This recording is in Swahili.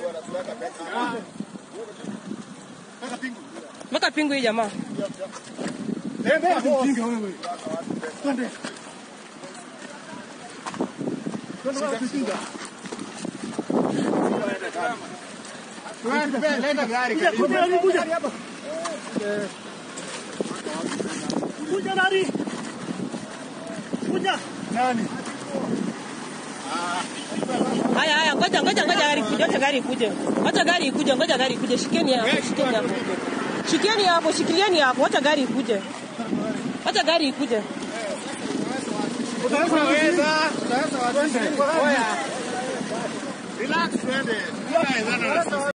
Weka pingu hii jamaa. Leta gari Kuja nani? Kuja. nani? Haya haya, ngoja ngoja ngoja gari ikuje, ngoja gari ikuje. Ngoja gari ikuje, ngoja gari ikuje. Shikeni hapo, shikeni hapo. Shikeni hapo, shikilieni hapo, wacha gari ikuje. Wacha gari ikuje. Utaweza, utaweza watu. Oya. Relax twende. Tunaweza na